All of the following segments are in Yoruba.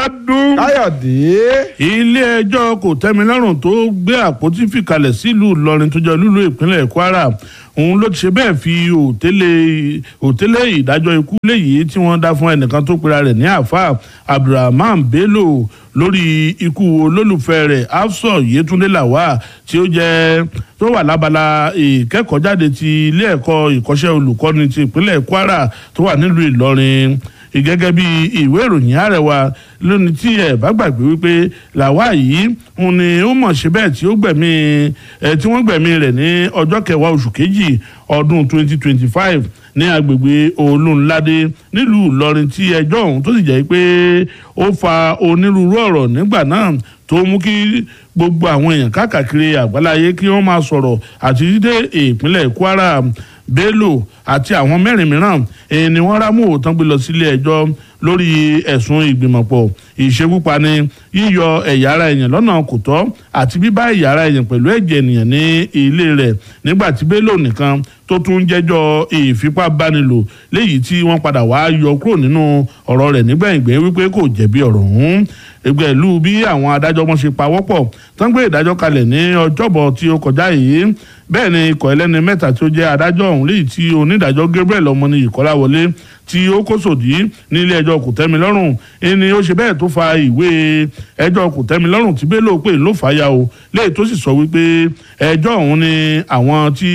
ọdún. káyọ̀dé. ilé ẹjọ́ kò tẹ́mi lọ́rùn tó gbé àpótí fìkalẹ̀ sílùú ìlọrin tó jẹ́ lúlú ìpínlẹ̀ kwara òun ló ti ṣe bẹ́ẹ̀ fi òtélé òtélé ìdájọ́ ikú léyìí tí wọ́n dá fún ẹnìkan tó pera rẹ̀ ní àáfà abdulrahman bello lórí ikú olólùfẹ́ rẹ̀ afsọ yetunde lawa tí ó jẹ́ tó wà lábala ìkẹ́kọ̀ọ́jáde ti ilé ẹ̀kọ́ ìkọ́ṣẹ́ olùkọ́ni ti ìpínlẹ̀ kwara tó wà nílùú ìlọrin gẹ́gẹ́ bí ìwé ìròyìn àrẹwà lónìí tí ẹ bá gbàgbé wípé làwa yìí òun ni ó mọ̀ ṣe bẹ́ẹ̀ tí ó gbẹ̀mí ẹ tí wọ́n gbẹ̀mí rẹ̀ ní ọjọ́ kẹwàá oṣù kejì ọdún 2025 ní agbègbè olóńládé nílùú ìlọrin tí ẹjọ́ ọ̀hún tó sì jẹ́ pé ó fa onírúurú ọ̀rọ̀ nígbà náà tó mú kí gbogbo àwọn èèyàn káàkiri àgbáláyé kí wọ́n máa sọ̀rọ̀ àti dídé ìpínlẹ̀ kwara bello àti àwọn mẹ́rin mìíràn èyí ni wọ́n rámú òótán gbé lọ sílé ẹjọ́ lórí ẹ̀sùn ìgbìmọ̀pọ̀ ìṣekúpani yíyọ ẹ̀yà ara èèyàn lọ́nà kò tọ́ àti bíbá ẹ̀yà ara èèyàn pẹ̀lú ẹ̀jẹ̀ ènìyàn ní ilé rẹ̀ nígbà tí bello nìkan tó tún jẹ́jọ́ ìfipábánilò léyìí tí wọ́n padà wá yọ kúrò nínú ọ̀rọ̀ rẹ̀ nígbẹ̀yìngbẹ́ wípé kò jẹ̀bi ọ̀rọ̀ ọ̀hún ẹgbẹ́ ìlú bí àwọn adájọ́ wọn ṣe pawọ́pọ̀ tán gbé ìdájọ́ kalẹ̀ ní ọjọ́bọ̀ tí ó kọjá yìí bẹ́ẹ̀ ni ikọ̀ ẹlẹ́ni mẹ́ta tí ó jẹ́ adájọ́ ọ̀hún léyìí tí onídàájọ́ gabriel ọmọnìyí kọ́láwọlé tí ó kó sòdí nílé ẹjọ́ kòtẹ́milọ́rùn ẹni ó ṣe bẹ́ẹ̀ tó fa ìwé ẹjọ́ kòtẹ́milọ́rùn tí bẹ́ẹ̀ ló pè ló fà ya o léyìí tó sì sọ wípé ẹjọ́ ọ̀hún ni àwọn tí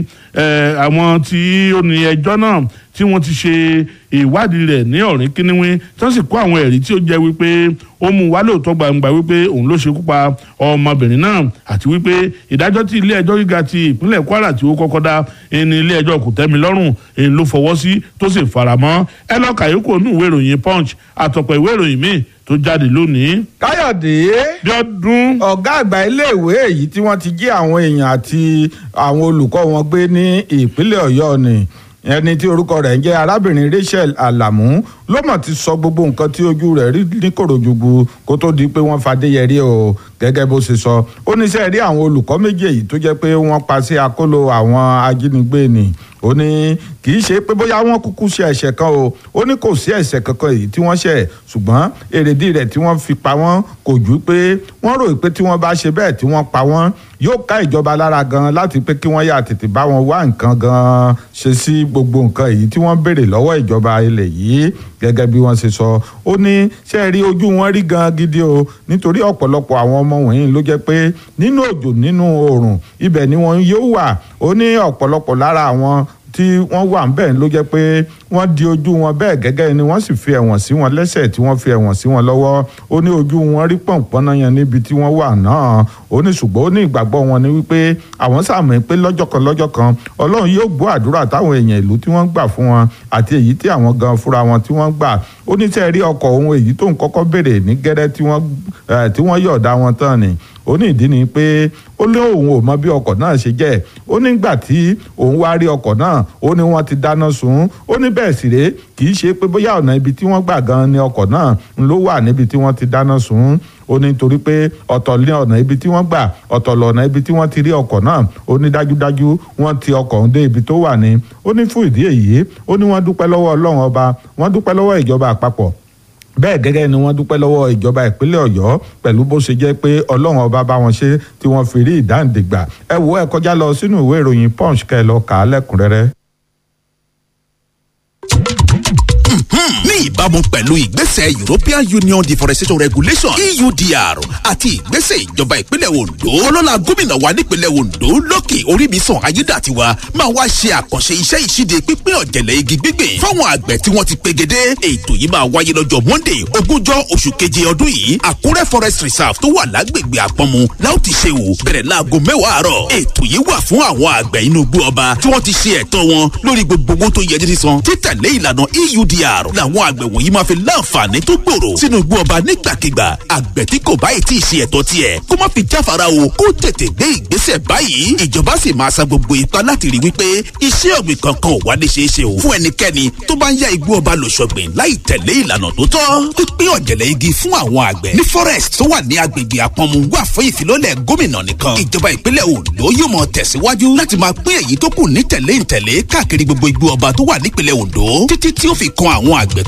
àwọn tí ó ní ẹjọ́ náà tí wọ́n ti ṣe ìwádìí rẹ̀ ní ọ̀rìn kíníwín tó sì kó àwọn ẹ̀rí tí ó jẹ́ wípé ó mú wá lóòótọ́ gbangba wípé òun ló ṣekú pa ọmọbìnrin náà àti wípé ìdájọ́ tí ilé ẹjọ́ gíga ti ìpínlẹ̀ kwara tí ó kọ́kọ́ dá ẹni ilé ẹjọ́ kò tẹ́mi lọ́rùn èyí ló fọwọ́ sí tó sì faramọ́ ẹ lọ́ọ́ kàyókò nù ìwé ìròyìn punch àtọ̀pọ̀ ìwé ìròyìn míì tó jáde lónìí. káyọ̀dé. dọ́dún. ọ̀gá àgbà iléèwé èyí tí wọ́n ti jí àwọn èèyàn àti àwọn olùkọ́ wọn gbé ní ìpínlẹ̀ ọ̀yọ́ ni ẹni tí orúkọ rẹ̀ ń jẹ́ arábìnrin rachel alamu ló mọ̀ ti sọ gbogbo nǹkan tí ojú rẹ̀ rí ní kòròjùgbù kó tó di pé wọ́n fadéyẹrí o gẹ́gẹ́ bó ṣe sọ ó ní sẹ́ẹ̀ rí àwọn olùkọ́ méjì èyí tó jẹ́ pé wọ́n pa sí akóló àwọn ajínigbé ni ó ní kì í ṣe pé bóyá wọ́n kúkú ṣe ẹ̀ṣẹ̀ kan o ó ní kò sí ẹ̀ṣẹ̀ kankan èyí tí wọ́n ṣẹ̀ ṣùgbọ́n èrèdí rẹ̀ tí wọ́n fi pa wọ́n kò ju pé wọ́n rò pé tí wọ́n bá ṣe bẹ́ẹ̀ tí wọ́n pa wọ́n yóò ká ìjọba lára gan láti pé kí wọ́n yà tètè bá wọn wá nǹkan gan ṣe sí gbogbo nǹkan èyí tí wọ́n béèrè lọ́wọ́ ìjọba ilẹ̀ yìí gẹ́gẹ́ bí wọ́n ṣe sọ ó ní ṣe rí ojú wọn rí gan gidi o nítorí ọ̀pọ̀lọpọ̀ àwọn ọmọ wọ̀nyí ló jẹ́ pé nínú òjò nínú oòrùn ibẹ̀ ni wọ́n yóò wà ó ní ọ̀pọ̀lọpọ̀ lára àwọn tí wọ́n wà ńbẹ̀ ló jẹ́ pé wọ́n di ojú wọn bẹ́ẹ̀ gẹ́gẹ́ ni wọ́n sì fi ẹ̀wọ̀n sí wọn lẹ́sẹ̀ tí wọ́n fi ẹ̀wọ̀n sí wọn lọ́wọ́ ó ní ojú wọn rí pọ̀npọ́n náà yẹn níbi tí wọ́n wà náà ó ní ṣùgbọ́n ó ní ìgbàgbọ́ wọn ni wípé àwọn sàmì pé lọ́jọ́ kan lọ́jọ́ kan ọlọ́run yóò gbọ́ àdúrà táwọn èèyàn ìlú tí wọ́n gbà fún wọn àti èyí tí àwọn gan fúnra wọn tí wọ́n gbà ó ní sẹ́ẹ̀rí ọkọ̀ ohun èyí tó ń kọ́kọ́ béèrè ní gẹ́rẹ́ tí wọ́n yọ̀ọ̀dá wọn tán ni ó ní ìdí ni pé ó lé òun ò mọ bí ọkọ̀ náà ṣe jẹ́ ó nígbà tí òun wá rí ọkọ̀ náà ó ní wọ́n ti dáná sun ó ní bẹ́ẹ̀ sì rèé kì í ṣe pé bóyá ọ̀nà ibi tí wọ́n gbà gan ni ọkọ̀ náà ló wà níbi tí wọ́n ti dáná sun ó ní torí pé ọ̀tọ̀ ní ọ̀nà ibi tí wọ́n gbà ọ̀tọ̀ lọ̀nà ibi tí wọ́n ti rí ọkọ̀ náà ó ní dájúdájú wọ́n ti ọkọ̀ ń dé ibi tó wà ní ó ní fún ìdí èyí ó ní wọ́n dúpẹ́ lọ́wọ́ ọlọ́run ọba wọ́n dúpẹ́ lọ́wọ́ ìjọba àpapọ̀ bẹ́ẹ̀ gẹ́gẹ́ ni wọ́n dúpẹ́ lọ́wọ́ ìjọba ìpínlẹ̀ ọ̀yọ́ pẹ̀lú bó ṣe jẹ́ pé ọlọ́run ọba bá wọn ṣe tí wọ́n fi rí ìdáǹdè gbà ẹ wo ẹ kọjá lọ sínú ìwé ìròyìn punch kẹ́ ẹ lọ kà á lẹ́kùnrẹ́rẹ́. ní ìbámu pẹ̀lú ìgbésẹ̀ European Union Deforestation Regulation EUDR àti ìgbésẹ̀ ìjọba ìpínlẹ̀ Ondo ọlọ́lá gómìnà wa nípínlẹ̀ Ondo lókè Orímisàn Ayédàtiwa máa wá ṣe àkànṣe iṣẹ́ ìṣíde pípín ọ̀jẹ̀lẹ̀ igi gbígbìn fáwọn àgbẹ̀ tí wọ́n ti pegedé ètò yìí máa wáyé lọ́jọ́ Monday ogúnjọ́ oṣù keje ọdún yìí Àkúrẹ́ Forest Reserve tó wà lágbègbè Àpọ́nmu láò ti ṣe wò bẹ̀rẹ̀ láago mẹ́wàá àárọ̀ ètò yìí wà fún àwọn àgbẹ̀ inú igbó ọba tí wọ́n ti ṣe ẹ̀tọ́ wọn lórí gbogbo owó tó yẹ jí sísan títẹ̀lé ìlànà EUDR làwọn àgbẹ̀ wọ̀nyí máa fi láǹfààní tó gbòòrò sínú igbó ọba nígbàkigbà àgbẹ̀ tí kò báyìí tí ì ṣe ẹ̀tọ́ tiẹ̀ kó má fi jáfara o kó tètè gbé ìgbésẹ̀ báyìí ìjọba sì máa sa gbogbo ipá láti rí wípé iṣẹ́ ọ̀gbìn kankan ò wá ní ṣeé ṣe o fún ẹnikẹ́ni tó bá ń ya igbó ọba lòṣọ̀gbìn láì tẹ̀lé ìlànà tó tọ́ pípín ọ̀jẹ̀lẹ̀ igi fún àwọn àgbẹ̀ ní forest tó wà ní agbègbè àpọ̀nmu wà fún ìfilọ́lẹ̀ gómìnà nìkan ìjọba ìpínlẹ̀ Ondo yóò mọ tẹ̀síwájú láti máa pín èyí tó kù ní tẹ̀lé ìtẹ̀lé káàkiri gbogbo igbó ọba tó wà nípínlẹ̀ Ondo títí tí ó fi kan àwọn àgbẹ̀ tó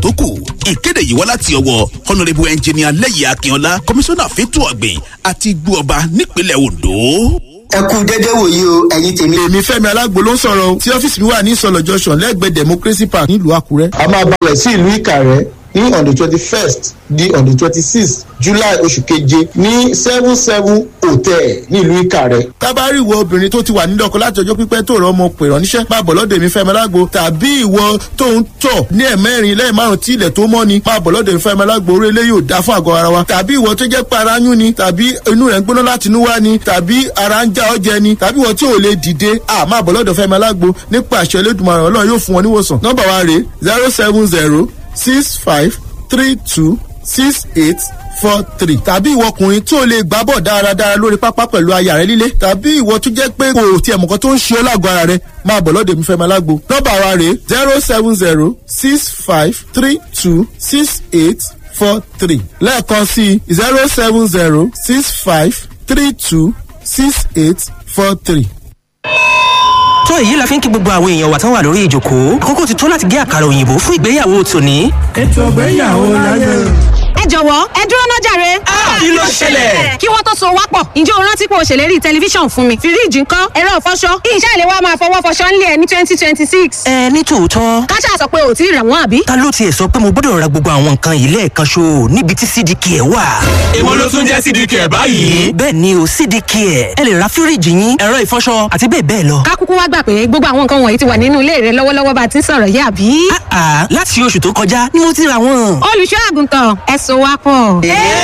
tó kù ìkéde yìí wá láti ọwọ́ honourable engineer lẹ́yìn akínọlá komisanna fẹ́tọ̀ ọ̀gbìn àti igbó ọba nípínlẹ̀ ondo ẹ kú dédé wòye o ẹ̀yin tèmi. èmi fẹ́mi alágbo ló ń sọ̀rọ̀ o tí ọ́fíìsì mi wà ní ìsọ̀lọ̀ junction lẹ́gbẹ̀ẹ́ democracy park nílùú àkúrẹ́. a máa balẹ̀ sí ìlú ìkàrẹ́ ní on the twenty first di on the twenty sixth july oṣù keje ní seven seven hotel nílùú ìkàrẹ́. tábàárì ìwọ obìnrin tó ti wà nílé ọkọ láti ọjọ́ pípẹ́ tó rọ ọmọ pè rán níṣẹ́ máa bọ̀ lọ́dọ̀ èmi fẹ́mi alágbo tàbí ìwọ tó ń tọ̀ ní ẹ̀mẹ́rin lẹ́yìn márùn tí ilẹ̀ tó mọ́ ni máa bọ̀ lọ́dọ̀ èmi fẹ́mi alágbo orí eléyìí ò dá fún àgọ́ ara wa tàbí ìwọ tó jẹ́ pé ara yún ni tàbí inú rẹ̀ ń gbóná láti inú wá ni tàbí ara ń já ọjẹ ni tàbí ìwọ tí ò lè dìde à máa bọ̀ lọ́dọ̀ fẹ́mi alágbo nípa àṣẹ elédùnmaràn ọlọ́run yóò fún wọn níwòsàn nọ́mbà wa rèé zero seven zero six five three two six eight four three tàbí ìwọ ọkùnrin tí o lè gbá bọ̀ dáradára lórí pápá pẹ̀lú aya rẹ líle tàbí ìwọ tó jẹ́ pé kò tiẹ̀ mọ̀kan tó ń ṣe ọ́ lágọ̀ọ́ ara rẹ máa bọ̀ lọ́dọ̀ mi fẹ́ máa lágbo nọ́mbà wa rèé zero seven zero six five three two six eight four three lẹ́ẹ̀kan sí zero seven zero six five three two six eight four three tó èyí la fi ń kí gbogbo àwọn èèyàn wa tán wà lórí ìjòkó àkókò ti tó láti gé àkàrà òyìnbó fún ìgbéyàwó tòní. ètò ìgbéyàwó láyé. ẹ jọ̀wọ́ ẹ dúró náà jàre. kí ló ṣẹlẹ̀. kí wọ́n tó so wá pọ̀ ǹjẹ́ o rántí pé o ṣèlérí tẹlifíṣàn fún mi fíríìjì ńkọ́ ẹ̀rọ ìfọṣọ iṣẹ́ ìlẹ̀ wa máa fọwọ́ fọṣọ ńlẹ̀ ní twenty twenty six. ẹ ní tòótọ́. káṣá sọ pé ò tí ì rà wọ́n àbí. ta ló tiẹ̀ sọ pé mo gbọ́dọ̀ ra gbogbo àwọn nǹkan yìí lẹ́ẹ̀kan ṣo níbi tí cdk ẹ̀ wà. èwo ló tún jẹ́ cdk ẹ̀ báyìí. bẹ́ẹ̀ ni o cdk ẹ̀ ẹ lè ra fíríìjì yín ẹ̀rọ ìfọṣọ àti bẹ́ẹ̀ bẹ́ẹ̀ lọ. kákúkú wá gbà pé gbogbo àwọn nǹkan wọ̀nyí ti wà nínú ilé rẹ lọ́wọ́lọ́wọ́ bá a ti ń sọ̀rọ̀ yìí àbí. àà láti oṣù tó kọjá ni mo ti ra wọn. olùṣọ́ àgùntàn ẹ so wá pọ̀.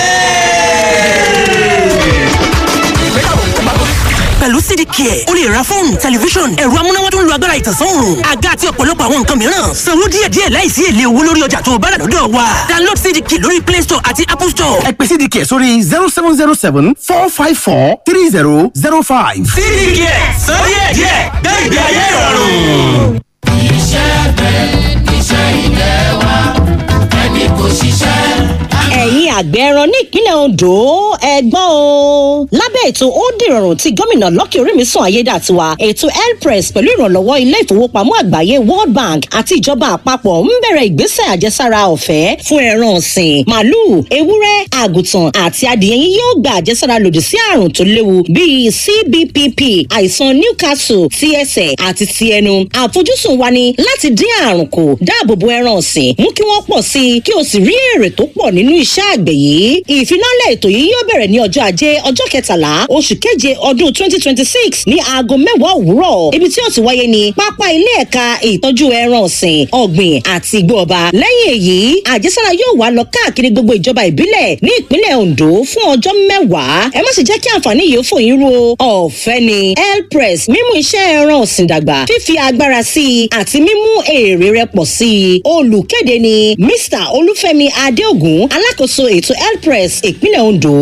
pẹ̀lú cdcare o lè ra fóònù tẹlifíṣọ̀n ẹ̀rọ amúnáwá tó ń lo agbára ìtànsán-òòrùn àga àti ọ̀pọ̀lọpọ̀ àwọn nǹkan mìíràn sanwó díẹ̀díẹ̀ láìsí èlé owó lórí ọjà tó o bá rà lọ́dọ̀ wa download cdcare lórí play store àti apple store. ẹ pè cdcare sórí zero seven zero seven four five four three zero zero five. cdcare sọ díẹ̀díẹ̀ gbé ìgbé ayé ìrọ̀rùn. iṣẹ́ bẹ́ẹ̀ iṣẹ́ ilé wa ẹni kò ṣiṣẹ́ ẹ̀yin àgbẹ̀ ẹran ní ìpínlẹ̀ ondo ẹ̀gbọ́n o. lábẹ́ ètò ó dìrọ̀rùn tí gómìnà lọ́kì orímìsàn ayédàtiwa ètò elpress pẹ̀lú ìrànlọ́wọ́ ilé ìfowópamọ́ àgbáyé world bank àti ìjọba àpapọ̀ ń bẹ̀rẹ̀ ìgbésẹ̀ àjẹsára ọ̀fẹ́ fún ẹran ọ̀sìn màálùú ewúrẹ́ àgùntàn àti adìyẹ yín yóò gba àjẹsára lòdì sí àrùn tó léwu bíi cbpp àìsàn newcastle ti ẹsẹ̀ àti ti ẹnu àfojúsùn wa ni láti dín àrùn kù dáàbò bo ẹran ọ̀sìn mú kí wọ́n pọ̀ sí i kí o sì rí èrè tó pọ̀ nínú iṣẹ́ àgbẹ̀ yìí ìfinálẹ̀ ètò yìí yóò bẹ̀rẹ̀ ní ọjọ́ ajé ọjọ́ kẹtàlá oṣù keje ọdún twenty twenty six ní aago mẹ́wàá òwúrọ̀ ibi tí yóò ti wáyé ní pápá ilé ẹ̀ka ìtọ́jú ẹran ọ̀sìn ọ̀gbìn àti igbó ọba lẹ́yìn èyí àjẹsára yóò wá lọ káàkiri gbogbo ìjọba ìbílẹ̀ ní ìpínlẹ̀ ondo fún ọjọ́ mẹ́wàá ẹ má sì jẹ́ kí àǹfààní yìí fò yín ro ọ̀fẹ́ ni elpress mímú iṣẹ́ ẹran ọ̀sìn dàgbà fífi agbára sí i àti mímú èrè rẹ pọ̀ sí i olùkéde ni mr olúfẹ́mi adéògùn alákòóso ètò elpress ìpínlẹ̀ ondo.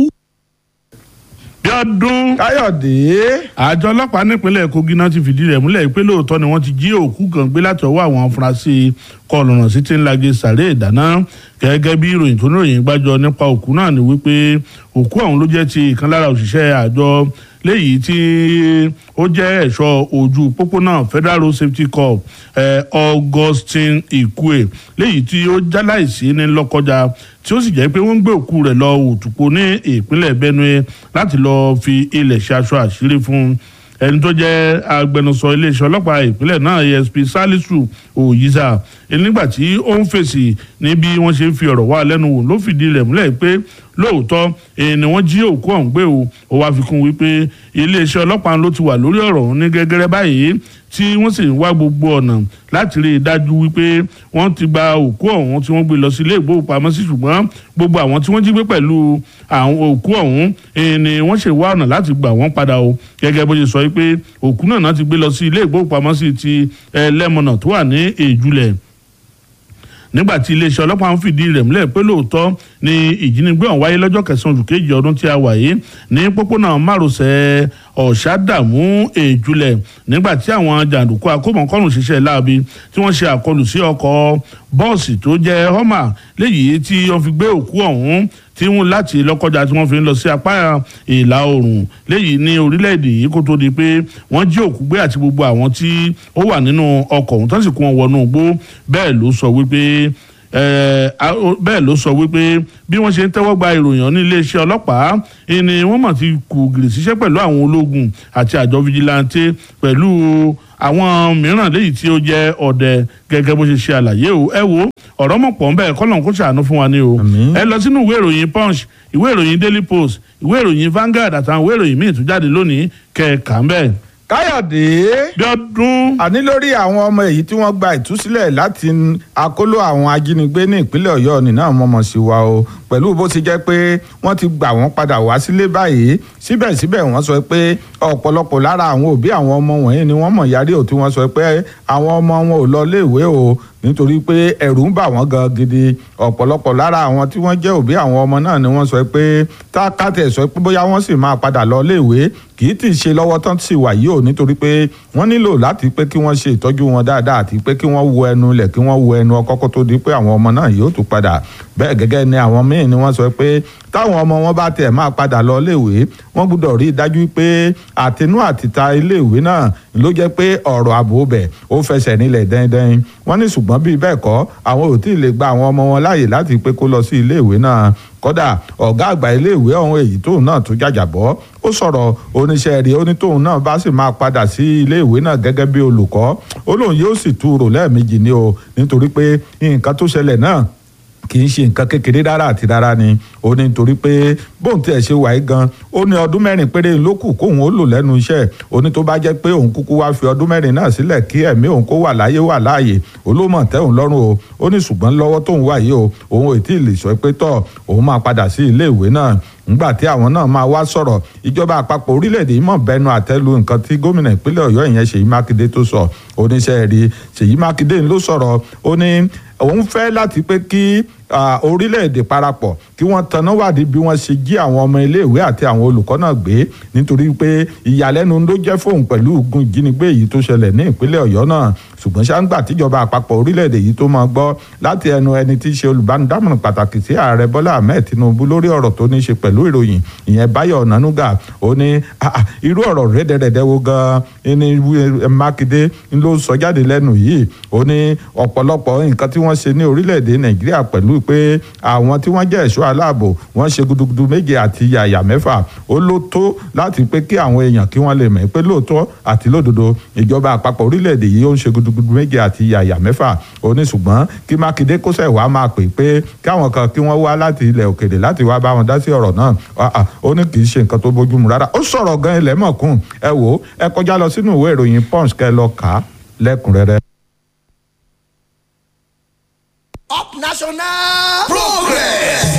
bí ọdún káyọ̀dé. àjọ ọlọ́pàá nípínlẹ̀ kogi náà ti fìdí rẹ̀ múlẹ̀ pé lóòótọ́ ni wọ́n ti jí òkú kan gbé láti ọwọ́ àwọn afurasí kọlọ̀nà sí ti ń lage sàré ìdáná gẹ́gẹ́ bí ìròyìn tó níròyìn gbájọ nípa òkú náà ni wípé òkú ọ̀hún ló jẹ́ ti ìkan lára òṣìṣẹ́ àjọ léyìí tí ó jẹ́ ẹ̀ṣọ́ ojú pópónà federal road safety corps eh, augustine ikue léyìí tí ó jáláìsí ní lọ́kọjá tí ó sì jẹ́ pé wọ́n ń gbé òkú rẹ̀ lọ òtùpó ní ìpínlẹ̀ benue láti lọ́ọ́ fi ilẹ̀ ṣe aṣọ àṣírí fún ẹni tó jẹ́ agbẹnusọ iléeṣẹ́ ọlọ́pàá ìpínlẹ̀ náà asp salisu oyiza nígbà tí ó ń fèsì ní bí wọ́n ṣe ń fi ọ̀rọ̀ wá lẹ́nu wò ló fìdí rẹ̀ múlẹ̀ pé lóòótọ́ èyí ni wọ́n jí òkú ọ̀hún gbé o ó wá fi kún wípé iléeṣẹ́ ọlọ́pàá ló ti wà lórí ọ̀rọ̀ ọ̀hún ní gẹ́gẹ́rẹ́ báyìí tí wọ́n sì ń wá gbogbo ọ̀nà láti rí i dájú wípé wọ́n ti gba òkú ọ̀hún tí wọ́n gbé lọ sí ilé ìgbóhùnpamọ́sí ṣùgbọ́n gbogbo àwọn tí wọ́n jí gbé pẹ̀lú àwọn òkú ọ̀hún ni wọ́n ṣe wá ọ̀nà láti gbà wọ́n padà o gẹ́gẹ́ bó ṣe sọ wípé òkú náà ti gbé lọ sí ilé ìgbóhùnpamọ́sí ti ẹlẹ́mọ̀nà tó wà ní èjúlẹ̀ nígbà tí iléeṣẹ́ ọlọ́pàá ń fìdí rẹ̀ múlẹ̀ pé lóòótọ́ ni ìjínigbé ọ̀hún wáyé lọ́jọ́ kẹsàn-án oṣù kejì ọdún tí a wà yìí ní pópónà márosẹ̀ ọ̀ṣádàmú èjúlẹ̀ nígbà tí àwọn jàǹdùkú akómọkọ́rùn ṣiṣẹ́ láabi tí wọ́n ṣe àkọlù sí ọkọ̀ bọ́ọ̀sì tó jẹ́ họ́mà léyìí tí wọ́n fi gbé òkú ọ̀hún tí wọ́n láti lọ́kọjá tí wọ́n fi ń lọ sí apá ìlà oòrùn léyìí ní orílẹ̀-èdè yìí kó tó di pé wọ́n jí òkú gbé àti gbogbo àwọn tí ó wà nínú ọkọ̀ ọ̀hún tó sì kó wọn wọnú igbó bẹ́ẹ̀ ló sọ wípé bẹ́ẹ̀ ló sọ wípé bí wọ́n ṣe ń tẹ́wọ́ gba ìròyìn ní iléeṣẹ́ ọlọ́pàá ni wọ́n mọ̀ ti kù gìrì síṣẹ́ pẹ̀lú àwọn ológun àti àjọ fijilantè pẹ̀lú àwọn mìíràn léyìí tí ó jẹ́ ọ̀dẹ gẹ́gẹ́ bó ṣe ṣe àlàyé o ẹ wo ọ̀rọ̀ mọ̀ pọ̀ ń bẹ́ẹ̀ kọ́lọ̀ kó ṣàánú fún wa ní o ẹ lọ sínú ìwé ìròyìn punch ìwé ìròyìn daily post ìwé ìròyìn Vanguard àtàwọn ìwé ìròyìn míì tó jáde lónìí kẹ̀ẹ̀ka ń bẹ́ẹ̀ káyọ̀dé. bíọ́dún. àní lórí àwọn ọmọ èyí tí wọ́n gba ìtúsílẹ̀ láti akóló àwọn ajínigbé ní ìpínlẹ̀ ọ̀yọ́ ní náà mọ̀mọ́ sí wa o pẹ̀lú bó ti jẹ́ pé wọ́n ti gbà wọ́n padà wá sílé báyìí síbẹ̀síbẹ̀ wọ́n sọ pé ọ̀pọ̀lọpọ̀ lára àwọn òbí àwọn ọmọ wọ̀nyí ni wọ́n mọ̀ yarí ò tí wọ́n sọ pé àwọn ọmọ wọn ò lọ léèwé o nítorí pé ẹ̀rù ń bà wọ́n gan gidi ọ̀pọ̀lọpọ̀ lára àwọn tí wọ́n jẹ́ òbí àwọn ọmọ náà ni wọ́n sọ pé tákàtẹ̀ sọ pé bóyá wọ́n sì máa padà lọ léèwé kì í tì í ṣe lọ́wọ́ tán sì wà yìí o nítorí pé wọ́n nílò láti pé kí wọ́n ṣe ìtọ́jú wọn dáadáa àti pé kí wọ́n wo ẹnu lẹ̀ kí wọ́n wo ẹnu ọkọ́ kó tó di pé àwọn ọmọ náà yóò tún padà bẹ́ẹ̀ gẹ́gẹ́ ni àwọn míì ni wọ́n sọ pé táwọn ọmọ wọn bá tẹ̀ máa padà lọ iléèwé wọ́n gbọ́dọ̀ rí i dájú pé àtinú àtìta iléèwé náà ló jẹ́ pé ọ̀rọ̀ ààbò bẹ̀ ó fẹsẹ̀ nílẹ̀ dẹ́ndẹ́n wọ́n ní ṣùgbọ́n bíi bẹ́ẹ̀ kọ́ àwọn ò tí ì lè gba àwọn ọmọ wọn láàyè láti pé kó lọ sí iléèwé náà kódà ọ̀gá àgbà iléèwé ọ̀hún èyí tóun náà tó jàjàbọ́ ó sọ̀rọ̀ oníṣẹ́ rí ó ní tóun náà bá sì máa padà sí iléèwé náà gẹ́gẹ́ bí olùkọ́ ó lóun yóò sì tú rò lẹ́ẹ̀mejì ni o nítorí pé nǹkan tó ṣẹlẹ̀ náà kì í ṣe nǹkan kékeré rárá àti rárá ni ó ní torí pé bóun tiẹ̀ ṣe wáyé gan ó ní ọdún mẹ́rin péré ló kù kóun ó lò lẹ́nu iṣẹ́ ó ní tó bá jẹ́ pé òun kúkú wá fi ọdún mẹ́rin náà sílẹ̀ kí ẹ̀mí òun kó wà láyé wà láàyè olómọ̀ tẹ́ òun lọ́rùn o ó ní ṣùgbọ́n lọ́wọ́ tóun wà yìí o òun ò tí ì lè sọ pé tọ̀ òun máa padà sí ilé ìwé náà ngbà tí àwọn náà máa wá sọ̀rọ̀ ìjọba àpapọ̀ orílẹ̀-èdè yìí mọ̀ bẹnu àtẹ́lu nǹkan tí gómìnà ìpínlẹ̀ ọ̀yọ́ ìyẹn ṣèyí mákindé tó sọ oníṣẹ́ rí ṣèyí mákindé ló sọ̀rọ̀ ó ní òun fẹ́ láti pé kí orílẹ̀-èdè parapọ̀ kí wọ́n tanná wádìí bí wọ́n ṣe jí àwọn ọmọ iléèwé àti àwọn olùkọ́ náà gbé nítorí pé ìyàlẹ́nu ló jẹ́ fóun pẹ̀lú ogun ìjínigbé yìí tó ṣẹlẹ̀ ní ìpínlẹ̀ ọ̀yọ́ náà ṣùgbọ́n ṣáńgbà tíjọba àpapọ̀ orílẹ̀-èdè yìí tó máa gbọ́ láti ẹnu ẹni tí í ṣe olùbánidámọ̀ràn pàtàkì sí ààrẹ bọ́lá ahmed tinubu lórí ọ̀rọ̀ tó ní í ṣe pẹ̀lú ìròyìn ìyẹn báyọ̀ ọ̀nánúgà ó ní irú ọ̀rọ̀ rẹ́dẹ̀rẹ́dẹ́ wo gan-an ní mákindé ló sọ jáde lẹ́nu yìí ó ní ọ̀pọ̀lọpọ̀ nǹkan tí wọ́n ṣe ní orílẹ̀-èdè nàìjíríà pẹ̀lú pé àwọn tí wọ́n jẹ́ ẹ̀ṣọ́ aláàbò wọ́n ṣe gudugudu méje àti yàyà mẹ́fà ó ló tó láti pé kí àwọn èèyàn kí wọ́n lè mọ̀ pé lóòótọ́ àti lódodo ìjọba àpapọ̀ orílẹ̀-èdè yìí ó ń ṣe gudugudu méje àti yàyà mẹ́fà ó ní ṣùgbọ́n kí mákindé kó sẹ̀ wá máa pè pé káwọn kan kí wọ́n wá láti ilẹ̀ òkèèrè láti wá bá wọn dá sí ọ̀rọ̀ náà ó ní kì í ṣe nǹkan tó bójúmu rárá ó sọ̀rọ̀ gan ilẹ̀ mọ̀kún ẹ wò ó ẹ kọjá lọ sínú ìwé ìròyìn punch kẹ́ lọ kà á lẹ́kùnrẹ́rẹ́. up national progress.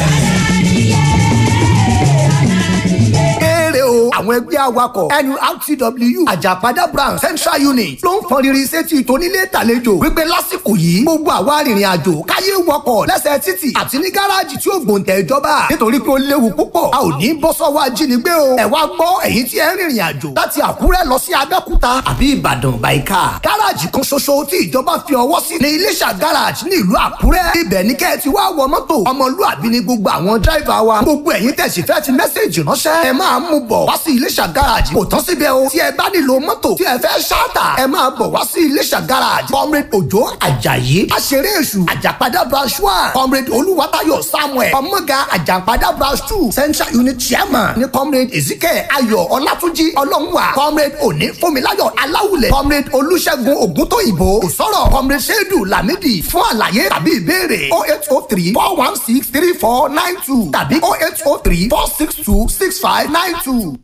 kéré o àwọn ẹgbẹ́ awakọ̀ nurtw àjàpadà branch central unit ló ń fọn riri sétí tónílé tàlejò wípé lásìkò yìí gbogbo àwa arìnrìn àjò káyé wọkọ̀ lẹ́sẹ̀ títì àti ní gáràjì tí ó gbòǹtẹ̀ ìjọba nítorí pé ó léwu púpọ̀ a ò ní bọ́ sọ́wọ́ ajínigbé o ẹ wá gbọ́ ẹ̀yin tí ẹ ń rìnrìn àjò láti àkúrẹ́ lọ sí abẹ́òkúta àbí ìbàdàn bàìkà gáràjì kan ṣoṣo tí ìjọba fi ọwọ́ sí ní iléṣà gáràjì ní ìlú àkúrẹ́ ibẹ̀ ní kẹ́ ẹ ti wá wọ mọ́tò ọmọlúàbí ni gbogbo àwọn dráìvà wa gbogbo ẹ̀yin tẹ̀sí fẹ́ ti mẹ́sẹ̀jì ránṣẹ́ ẹ máa mú bọ̀ wá sí iléṣà gáràjì kò tán síbẹ̀ o tí ẹ bá nílò mọ́tò tí ẹ fẹ́ ṣáàtà ẹ máa bọ̀ wá sí iléṣà gáràjì comrade òjó àjàyí aṣeré èṣù àjàpadà branch one comrade olúwatayọ samuel ọmọga àjàpadà branch two central unit chairman ní comrade ezike ayọ̀ ọlátúnjí ọlọ́nwà comrade òní fúnmiláyọ̀ aláwùlẹ̀ comrade olúṣẹ́gun ògúntóyìnbó òsọ̀rọ̀ comrade ṣẹ́dù lámìdí fún àlàyé tàbí ìbéèrè oh eight oh three four one six three four nine two tàbí oh eight oh three four six two six five nine two.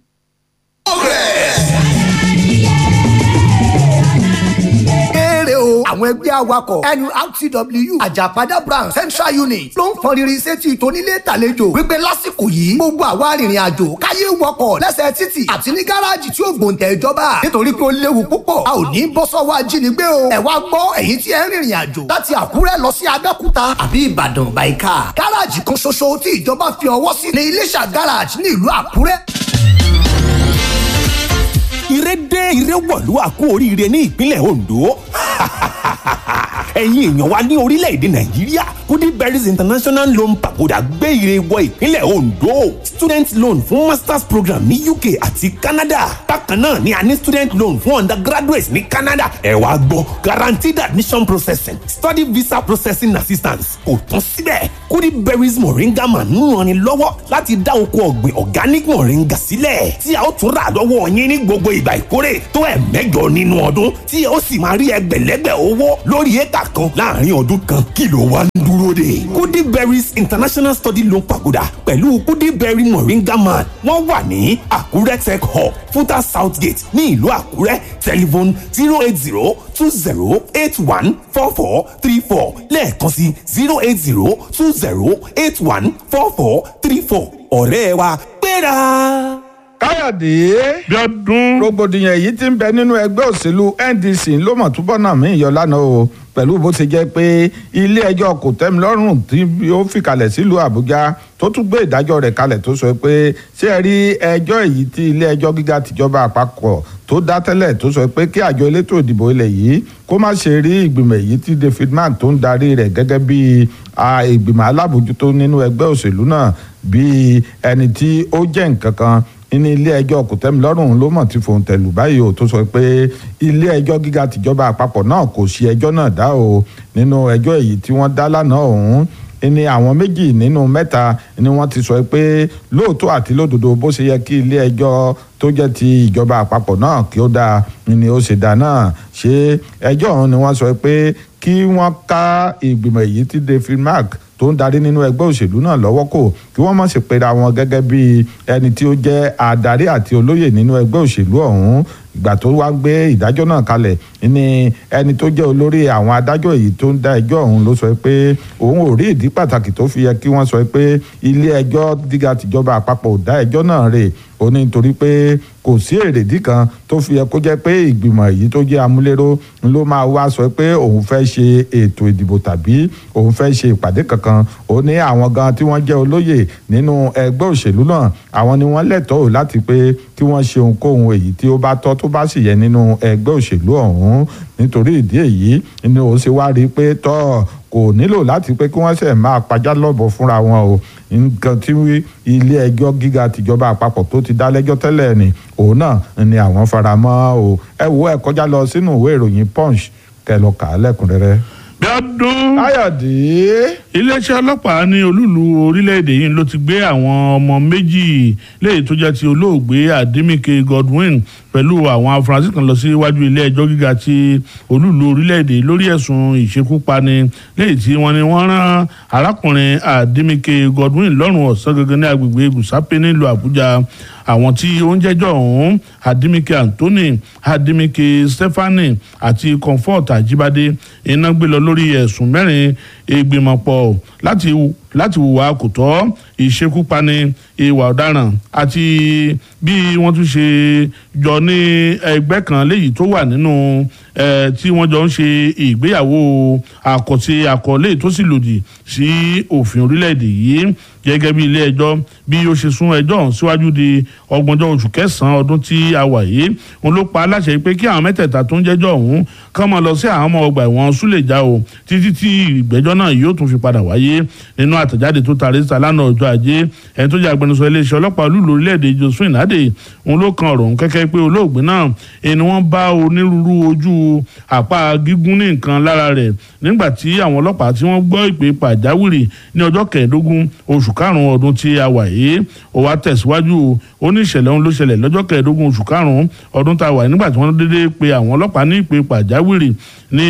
kéré o àwọn ẹgbẹ́ awakọ̀ nurtw àjàpadà branch central unit ló ń fọn riri sétí tónílé tàlejò wípé lásìkò yìí gbogbo àwa arìnrìn àjò káyé wọkọ̀ lẹ́sẹ̀ títì àti ní gáràjì tí ó gbòǹtẹ̀ ìjọba nítorí pé ó léwu púpọ̀ a ò ní bọ́ sọ́wọ́ ajínigbé o ẹ wá gbọ́ ẹ̀yin tí ẹ ń rìnrìn àjò láti àkúrẹ́ lọ sí abẹ́òkúta àbí ìbàdàn bàìkà gáràjì kan ṣoṣo tí ìjọba fi ọwọ́ sí ní iléṣà gáràjì ní ìlú àkúrẹ́ ire dé ire wọ̀lú àkú oríire ní ìpínlẹ̀ ondo ẹ̀yin èèyàn wa ní orílẹ̀-èdè nàìjíríà goodberries international loan pagoda gbé ire wọ ìpínlẹ̀ ondo student loan fún masters program ní uk àti canada bákan náà ni a ní student loan fún undergraduates ní canada ẹ wá gbọ́ guaranteed admission processing study visa processing assistance kò tán síbẹ̀ goodberries moringa man ń ranni lọ́wọ́ láti dá oko ọ̀gbìn organic moringa sílẹ̀ tí a ó tún rà lọ́wọ́ yín ní gbogbo ìgbà ìkórè tó ẹ̀ mẹ́jọ nínú ọdún tí ó sì máa rí ẹgbẹ̀lẹ́gbẹ̀ owó lórí éka kan láàrin ọdún kan kí ló wá ń dúró de. kudi berries international study loan pagoda pẹ̀lú kudi berry moringa man wọ́n wà ní àkúrẹ́ tech hub futa south gate ní ìlú àkúrẹ́ telephone zero eight zero two zero eight one four four three four lẹ́ẹ̀kan sí zero eight zero two zero eight one four four three four ọ̀rẹ́ wa gbéra káyọ̀dé bíọ́dún rògbòdìyàn èyí tí ń bẹ nínú ẹgbẹ́ òṣèlú ndc ló mọ̀ túbọ̀ náà mí ìyọ lánàá o pẹ̀lú bó ṣe jẹ́ pé ilé ẹjọ́ kò tẹ́mi lọ́rùn tí ó fìkàlẹ̀ sílùú àbújá tó tún gbé ìdájọ́ rẹ̀ kalẹ̀ tó sọ pé ṣé ẹ rí ẹjọ́ èyí tí ilé ẹjọ́ gíga tìjọba àpapọ̀ tó dá tẹ́lẹ̀ tó sọ pé kí àjọ elétò ìdìbò ilẹ̀ yìí kó má ṣe rí ìgbìmọ̀ èyí tí david mann tó ń darí rẹ̀ gẹ́gẹ́ bí ìgbìmọ̀ alábòjútó nínú ẹgbẹ́ òṣèlú náà bí ẹni tí ó jẹ́ nǹkan kan ní ilé ẹjọ́ kòtẹ́milọ́rùn ló mọ̀ tí fòun tẹ̀lù báyìí o tó sọ pé ilé ẹjọ́ gíga tìjọba àpapọ̀ náà kò sí ẹjọ́ náà dá o nínú ẹjọ́ èyí tí wọ́n dá lánàá ọ̀hún ní àwọn méjì nínú mẹ́ta ni wọ́n ti sọ pé lóòótọ́ àti lódodo bó ṣe yẹ kí ilé ẹjọ́ tó jẹ́ ti ìjọba àpapọ̀ náà kí ó dáa ni ó ṣe dáa náà ṣé ẹjọ́ ọ̀hún ni wọ́n sọ pé kí wọ́n ká ìgbìmọ̀ èyí tí david mark tó ń darí nínú ẹgbẹ́ òṣèlú náà lọ́wọ́ kò kí wọ́n má ṣe pera wọn gẹ́gẹ́ bí ẹni tí ó jẹ́ adarí àti olóyè nínú ẹgbẹ́ òṣèlú ọ̀hún ìgbà tó wá gbé ìdájọ́ náà kalẹ̀ ní ẹni tó jẹ́ olórí àwọn adájọ́ èyí tó ń dá ẹjọ́ ọ̀hún ló sọ pé òun ò rí ìdí pàtàkì tó fi yẹ kí wọ́n sọ pé ilé ẹjọ́ gíga tìjọba àpapọ̀ ò dá ẹjọ́ náà rè ó ní nítorí pé kò sí èrèdí kan tó fi yẹ kó jẹ́ pé ìgbìmọ̀ èyí tó jẹ́ amúléró ló máa wá sọ pé òun fẹ́ ṣe ètò ìdìbò tàbí òun fẹ́ ṣe ìpàdé kankan ó ní àwọn gan tí wọ́n jẹ́ olóyè nínú ẹgbẹ́ òṣèlú náà àwọn ni wọ́n lẹ́tọ̀ọ́ láti pé kí wọ́n ṣe ohunkóhun èyí tí ó bá tọ́ tó bá sì yẹ nínú ẹgbẹ́ òṣèlú ọ̀hún nítorí ìdí èyí ni ó ṣe wá rí i pé tọ́ kò nílò láti pé kí wọ́n ṣe máa pajá lọ́bọ̀ fúnra wọn o nǹkan tí ilé ẹjọ́ gíga tìjọba àpapọ̀ tó ti dá lẹ́jọ́ tẹ́lẹ̀ ni òun náà ni àwọn fara mọ́ o ẹ wo ẹ kọjá lọ sínú ìwé ìròyìn punch kẹ lọ kà á lẹ́kùnrẹ́rẹ́. bíọ́dún káyọ̀dé. iléeṣẹ́ ọlọ́pàá ní olúlu orílẹ̀-èdè yìí ló ti gbé àwọn ọmọ méjì léyìí tó jẹ́ ti olóògbé àdìmíkè godwin pẹ̀lú àwọn afurasí kan lọ sí iwájú ilé ẹjọ́ gíga ti olúlu orílẹ̀-èdè lórí ẹ̀sùn ìṣekúpani léyìí tí wọ́n ní wọ́n rán arákùnrin àdìmíkè godwin lọ́rùn ọ̀sán gangan ní agbègbè gùsápé nílùú àbújá àwọn tí ó ń jẹ́jọ́ ọ̀hún àdìmíkè anthony àdìmíkè stephanie àti comfort àjíbádé iná gbé lọ lórí ẹ̀sùn mẹ́rin ìgbìmọ̀pọ̀ láti láti hùwà kò tọ́ ìṣekúpani ìwà ọ̀daràn àti bí wọ́n tún ṣe jọ ní ẹgbẹ́ kan léyìí tó wà nínú tí wọ́n jọ ń ṣe ìgbéyàwó àkọ́tì àkọlé tó sì lòdì sí òfin orílẹ̀-èdè yìí gẹ́gẹ́ bí ilé ẹjọ́ bí ó ṣe sún ẹjọ́ ọ̀hún síwájú di ọgbọ̀njọ́ oṣù kẹsàn-án ọdún tí a wà yìí òun ló pa aláṣẹ pé kí àwọn mẹ́tẹ̀ẹ̀ta tó ń jẹ́jọ́ ọ̀hún kán máa lọ sí àwọn ọmọ ọgbà ẹ̀wọ̀n súlẹ̀já o títí tí ìgbẹ́jọ́ náà yóò tún fi padà wáyé nínú àtẹ̀jáde tó taari síta lánàá ọjọ́ ajé ẹni tó jẹ́ agbẹnusọ iléeṣẹ́ ọlọ́pàá olúlo orílẹ̀-èdè josephine nade òun ló kan ọ̀rọ̀ òun kẹ́kẹ́ pé olóògbé náà ẹni wọ́n bá onírúurú ojú àpá gígún ní nǹkan lára rẹ̀ nígbà tí àwọn ọlọ́pàá tí wọ́n gbọ́ ìpè pàjáwìrì ní ọjọ́ kẹẹ̀ẹ́dógún oṣù karùn-ún ọdún tí a wà yìí ó wá tẹ̀síwájú ó ní ìṣẹ̀lẹ̀ ohun ló ṣẹlẹ̀ lọ́jọ́ kẹẹ̀ẹ́dógún oṣù karùn-ún ọdún tá a wà yìí nígbà tí wọ́n dédé pe àwọn ọlọ́pàá ní ìpè pàjáwìrì ní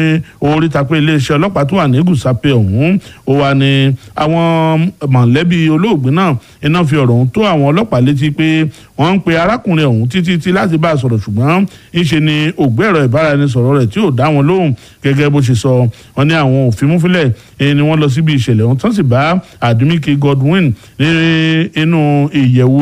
orí tapẹ́ iléeṣẹ́ ọlọ́pàá tó wà ní gùsàpẹ́ ọ̀hún ó wà ní àwọn mọ̀lẹ́bí olóògbé náà iná fi ọ̀rọ̀ ọ̀hún tó àwọn ọlọ́pàá létí pé wọ́n ń pe arákùnrin ọ̀hún títí tí láti bá a sọ̀rọ̀ ṣùgbọ́n ńṣe ni ògbé ẹ̀rọ ìbáraẹnisọ̀rọ̀ rẹ̀ tí ò dá wọn lóhùn gẹ́gẹ́ bó ṣe sọ wọn ní àwọn òfin múfilẹ̀ ni wọ́n lọ síbi ìṣẹ̀lẹ̀ ọ̀hún tán sì bá àdúmíkì godwin ní inú ìyẹ̀wù rẹ̀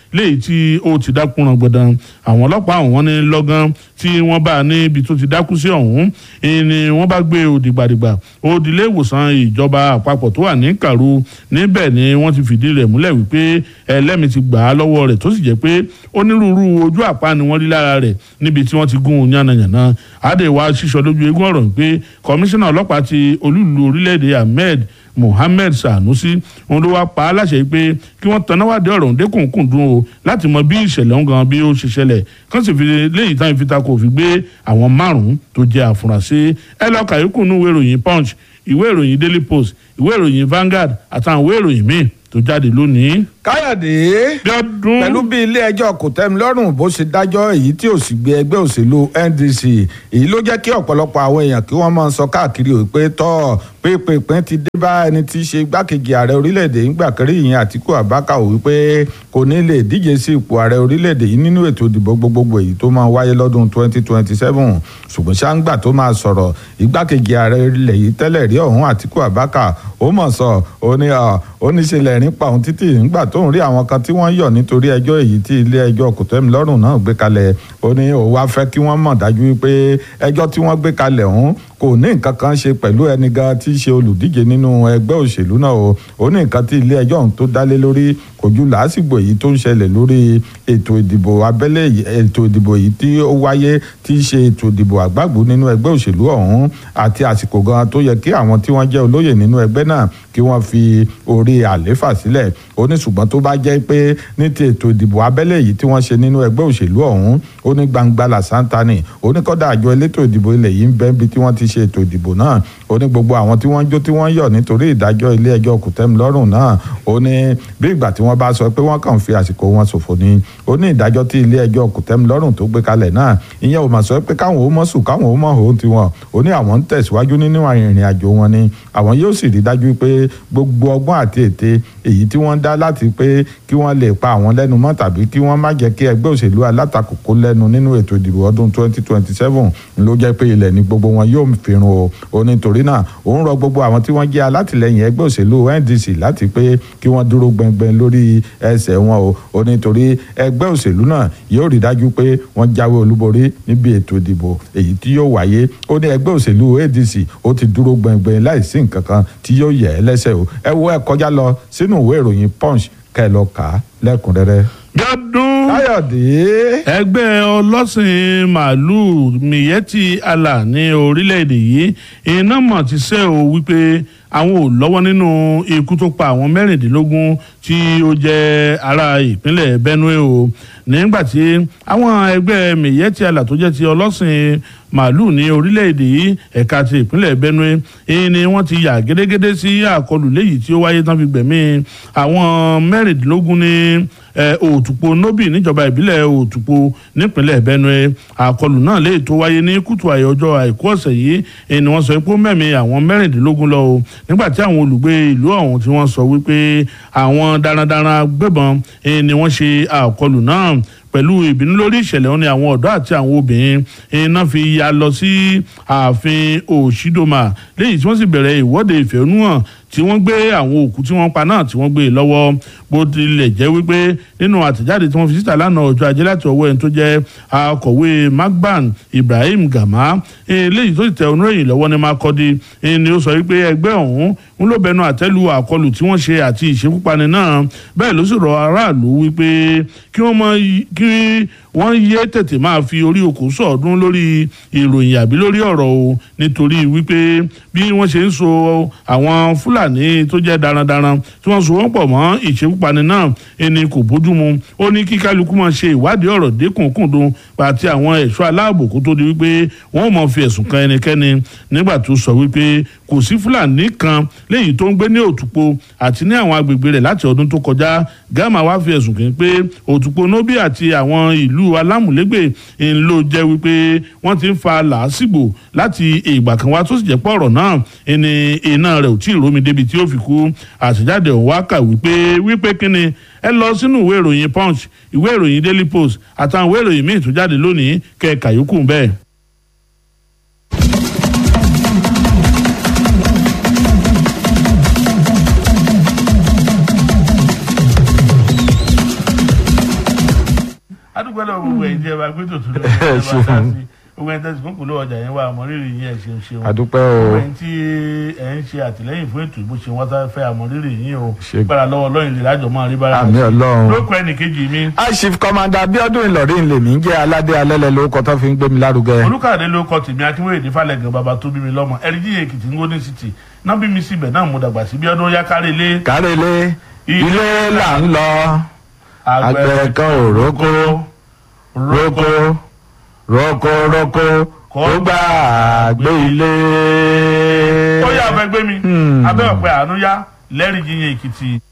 léyìí tí ó ti dákúnran gbọdán àwọn ọlọ́pàá ọ̀hún ní lọ́gán tí wọ́n bá níbi tó ti dákú sí ọ̀hún ni wọ́n bá gbé òdìgbàdìgbà òdìlé ìwòsàn ìjọba àpapọ̀ tó wà ní kàrú níbẹ̀ ni wọ́n ti fìdí rẹ̀ múlẹ̀ wípé ẹlẹ́mìí ti gbà á lọ́wọ́ rẹ̀ tó sì jẹ́ pé onírúurú ojú àpá ni wọ́n rí lára rẹ̀ níbi tí wọ́n ti gún un yánnayànna àdèwà ṣíṣọ lójú eégún ọ̀rọ̀ pé kọmíṣánná ọlọ́pàá ti olúùlú orílẹ̀-èdè ahmed mohammed sanusi òun ló wá pa á láṣẹ pé kí wọ́n tanná wádìí ọ̀rọ̀ òǹdẹ́kùnkùn dùn o láti mọ bí ìṣẹ̀lẹ̀ ọ̀hún gan bí ó ṣe ṣẹlẹ̀ kán sì fi léyìí táwọn ìfita kò fi gbé àwọn márùn-ún tó jẹ́ àfúrásì ẹ lọ kàyókù nínú ìwé ìròyìn punch ìwé ìròyìn daily post ìwé ìròyìn vanguard àtàwọn ìwé ìròyìn míì tó jáde lónìí. káyọ̀dé pẹ̀lú bí ilé ẹjọ́ kòtẹ́milọ́rùn bó ṣe dájọ́ èyí tí ò sì gbé ẹgbẹ́ òṣèlú ndc èyí ló jẹ́ kí ọ̀pọ̀lọpọ̀ àwọn èèyàn kí wọ́n máa sọ káàkiri ò pé tọ́ pépèpín ti dé bá ẹni tí í ṣe igbákejì ààrẹ orílẹ̀-èdè ńgbà kẹrí ìyẹn àtìkú àbákà ò wípé kò ní lè díje sí ipò ààrẹ orílẹ̀-èdè yìí nínú ètò ìdìbò gbogbogbò èyí tó máa wáyé lọ́dún 2027 ṣùgbọ́n ṣáńgbà tó máa sọ̀rọ̀ igbákejì ààrẹ ilẹ̀ yìí tẹ́lẹ̀ rí ọ̀hún àtìkú àbákà ó mọ̀ sọ ó ní oníṣẹ́lẹ̀ nípa òun títì nígbà tó ń rí àwọn kan tí wọ́n yọ̀ nítorí ẹjọ́ èyí tí ilé ẹjọ́ kòtẹ́milọ́rùn náà gbé kalẹ̀ ó ní òun wá fẹ́ kí wọ́n mọ̀ dájú wípé ẹjọ́ tí wọ́n gbé kalẹ̀ ọ̀hún kò ní nǹkan kan ṣe pẹ̀lú ẹni gan tí í ṣe olùdíje nínú ẹgbẹ́ òṣèlú náà o ó ní nǹkan tí ilé ẹjọ́ ọ̀hún tó dálé lórí kò ju làásìgbò èyí tó ń ṣẹlẹ̀ lórí ètò ìdìbò abẹ́lé ètò ìdìbò èyí tí ó wáyé tí í ṣe ètò ìdìbò àgbàgbọ́ nínú ẹgbẹ́ òṣèlú ọ̀hún àti àsìkò gan tó yẹ kí àwọn tí wọ́n jẹ́ olóyè nínú ẹgbẹ́ náà kí wọ́n fi orí àléfà sílẹ̀ ó ní ṣùgbọ́n tó bá jẹ́ pé ní ti ètò ìdìbò abẹ́lé yìí tí wọ́n ṣe nínú ẹgbẹ́ òṣèlú ọ̀hún ó ní gbangba làṣántà ni ó ní kọ́dà àjọ elétò ìdìbò ilẹ̀ yìí ń bẹ́ níbi tí wọ́n ti ṣe ètò ìdìbò náà ó ní gbogbo àwọn tí wọ́n jó tí wọ́n yọ̀ nítorí ìdájọ́ ilé ẹjọ́ kòtẹ́milọ́rùn náà ó ní bí ìgbà tí wọ́n bá sọ pé wọ́n kàn fi àsìkò wọn ṣòfò ni ó ní ìdájọ́ tí ilé ẹjọ́ kòtẹ́milọ́rùn tó gbé kalẹ̀ náà ìyẹn ò mà sọ pé káwọn ó mọ̀ sùn káwọn ó mọ̀ òun tiwọn ó ní àwọn ń tẹ̀síwájú nínú ìrìn àjò wọn ni àwọn yóò sì rí dájú pé gbogbo ọgbọ́n àti ète èyí tí wọ́n dá láti pé kí wọ́n lè pa àwọn lẹ́nu mọ́ tàbí kí wọ́n má jẹ́ kí ẹgbẹ́ òṣèlú alátakò kó lẹ́nu nínú ètò ìdìbò ọdún 2027 ló jẹ́ pé ilẹ̀ ní gbogbo wọn yóò fi run o ó nítorí náà òun rọ gbogbo àwọn tí wọ́n jẹ́ alátìlẹyìn ẹgbẹ́ òṣèlú NDC láti pé kí wọ́n dúró gbẹngbẹng lórí ẹsẹ̀ wọn o ó nítorí ẹgbẹ́ òṣèlú náà yóò rí dájú pé wọ́n jáwé olúborí níbi ètò ìdìbò èyí tí yóò wáyé ó ní ẹgbẹ́ òṣèlú ADC ó ti dúró gbẹngbẹng láìsí nǹkan kan tí yóò yẹ ẹ lẹ́sẹ̀ o ẹ wo ẹ kọjá lọ sínú ìwé ìròyìn punch kẹ́ ẹ lọ kà á lẹ́kùnrẹ́rẹ́. gbádùn káyọ̀dé. ẹgbẹ́ ọlọ́sìn màálùú miyetti allah ní orílẹ̀-èdè yìí iná mọ̀ ti sẹ́ o wípé àwọn ò lọ́wọ́ nínú ikú tó pa àwọn mẹ́rìndínlógún tí ó jẹ́ ará ìpínlẹ̀ benue o nígbà tí àwọn ẹgbẹ́ miyetti allah tó jẹ́ ti ọlọ́sìn màálùú ní orílẹ̀-èdè yìí ẹ̀ka ti ìpínlẹ̀ benue ni wọ́n ti yà gédégédé sí àkọlù léyìí tí ó wáyé tán fi gbẹ̀mí àwọn mẹ́rìndínlógún ní òtùpó nobi níjọba ìbílẹ̀ òtùpó nípínlẹ̀ benue àkọlù náà léyìí tó wáyé ní kùtù àyè ọjọ́ àìkú ọ̀sẹ̀ yìí ni wọ́n sọ pé ó mẹ́mí àwọn mẹ́rìndínlógún lọ o nígbà tí àwọn olùgbé ìlú ọ̀hún tí wọ́n sọ wípé àwọn darandaran gbébọn ni wọ́n ṣe àkọlù náà pẹ̀lú ìbínú lórí ìṣẹ̀lẹ̀ wọn ni àwọn ọ̀dọ́ àti àwọn obìnrin iná fi ya lọ sí ààfin òṣìdọ́mà léyìí tí wọ́n sì bẹ̀rẹ̀ ìwọ́de ìfẹ̀hónúhàn tí wọ́n gbé àwọn òkú tí wọ́n pa náà tí wọ́n gbé e lọ́wọ́ bó tilẹ̀ jẹ́ wípé nínú àtẹ̀jáde tí wọ́n fi síta lánàá ọjọ́ ajé láti ọwọ́ ẹni tó jẹ́ akọ̀wé magban ibrahim gama eléyìí tó ti tẹ oníròyìn lọ́wọ́ ní makọ́dí ni ó sọ wípé ẹgbẹ́ ọ̀hún ń ló bẹnu àtẹ́lu àkọlù tí wọ́n ṣe àti ìṣekúpani náà bẹ́ẹ̀ ló sì rọ aráàlú wípé kí wọ́n mọ kí wọ́n yé tètè máa fi orí okò sọ̀ọ́dún lórí ìròyìn àbí lórí ọ̀rọ̀ o nítorí wípé bí wọ́n ṣe ń so àwọn fúlàní tó jẹ́ darandaran tí wọ́n so wọ́n pọ̀ mọ́ ìṣekúpani náà ẹni kò bójú mu ó ní kí kálukú máa ṣe ìwádìí ọ̀rọ̀ dékùnkùndùn àti àwọn ẹ̀ṣọ́ aláàbò kó tó di wípé wọ́n mọ̀ fi ẹ̀sùn kan ẹnikẹ́ni nígbà tó sọ wípé kò sí fúlàní kan léyìí tó ń gbé ní òtúpo àti ní àwọn agbègbè rẹ̀ láti ọdún tó kọjá gama wá fi ẹ̀sùn kàn pé òtúpo nobi àti àwọn ìlú alámùlégbè ń ló jẹ́ wípé wọ́n ti ń fa làásìgbò láti ìgbà kan wá tó sì jẹ́ pọ̀ ọ̀rọ̀ náà ẹni iná rẹ̀ ò tí ì rómi débi tí ó fi kú àtẹ̀jáde ọ̀hún wá kà wípé wípé kíni ẹ lọ sínú ìwé ìròyìn punch ìwé ìròyìn daily post àtàwọn ìwé ìròyìn míì tó jáde lónìí kẹ̀ka yòókù bẹ́ẹ̀. adúgbò lọ́wọ́ gbogbo ẹ̀yin tí ẹ bá gbé tòtún lórí ẹ̀ bá dá sí gbogbo ẹ̀yin tẹ̀sí kúnkùn lówó ọjà yẹn wà àmọ́rírì yín ẹ̀ ṣeun ṣeun Àdúpẹ́ o. gbogbo ẹ̀yin tí ẹ̀ ń ṣe àtìlẹ́yìn fún ètò ìbò ṣe wọ́n tá fẹ́ àmọ́rírì yín o Ṣe- gbára lọ́wọ́ lọ́yìn lè lájọ máa rí bára Àmín Ọlọ́run. lókun ẹnì kejì mi aṣif kọmanda abiodun ìlọrin lèmi ń jẹ aládé alẹ́lẹ̀ lórúkọ tó fi ń gbé mi lárugẹ. olùkàdé ló kọ tèmi akínwéyèdè falẹ̀gàn bàbá tó bí mi lọ́mọ ẹ̀ríjì èkìtì ń gómìnà city náà bí mi síbẹ̀ náà mo dàgbà sí bí ọdún yá kárí ilé kárẹ́lé ilé là ń lọ àgbẹ̀ kan ò rókó rókó rókó rókó kó gbà gbé ilé. ó yà fẹ́ gbé mi abẹ́ ọ̀pẹ àánú yá lẹ́rìí yíyan èkìtì.